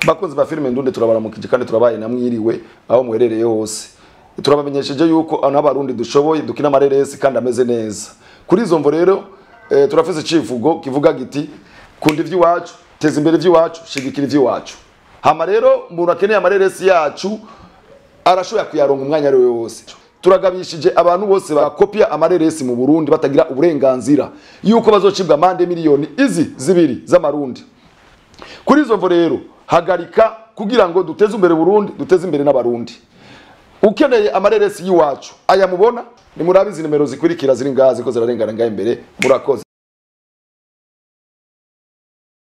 bakunzi ba filime ndunde turabaramukije kandi turabaye namwiriwe aho muherereye hose turabamenyesheje yuko n'abarundi dushoboye dukina amareresi kandi ameze neza kuri izo mvo rero eh, turafise icivugo kivuga giti kunda ivy'iwacu teza imbere ivy'iwacu shigikira ivy'iwacu hama rero umuntu akeneye amareresi yacu arashoboye kuyaronga umwanya ari we wose turagabishije abantu bose bakopia amareresi mu Burundi batagira uburenganzira yuko bazocibwa amande miliyoni izi zibiri z'amarundi kuri izo mvo rero hagarika kugira ngo duteze imbere Burundi duteze imbere n'abarundi ukeneye amareresi y'iwacu aya mubona ni murabizi nimero zikurikira ziri ngaha ziko zirarengana ngaha imbere murakoze